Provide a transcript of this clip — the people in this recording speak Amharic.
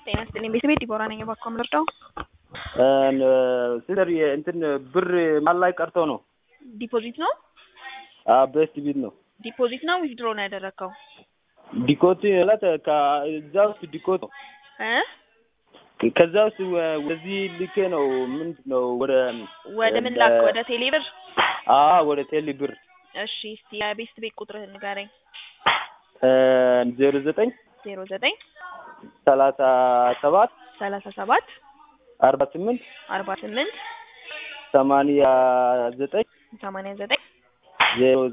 ጤና ይስጥልኝ ቤተሰቤ ዲቦራ ነኝ። እባክዎ የምንረዳው ሲስተር እንትን ብር ማን ላይ ቀርቶ ነው? ዲፖዚት ነው ቤስት ቢት ነው። ዲፖዚት ነው ዊዝድሮ ነው ያደረግከው ዲኮት ማለት ከዛ ውስጥ ዲኮት ነው። እ ከዛ ውስጥ ወደዚህ ልኬ ነው። ምንድን ነው ወደ ወደ ምን ላክ? ወደ ቴሌ ብር? አዎ ወደ ቴሌ ብር። እሺ እስቲ የቤስት ቤት ቁጥርህን ንገረኝ። ዜሮ ዘጠኝ ዜሮ ዘጠኝ ሰላሳ ሰባት ሰላሳ ሰባት አርባ ስምንት አርባ ስምንት ሰማንያ ዘጠኝ ሰማንያ ዘጠኝ ዜሮ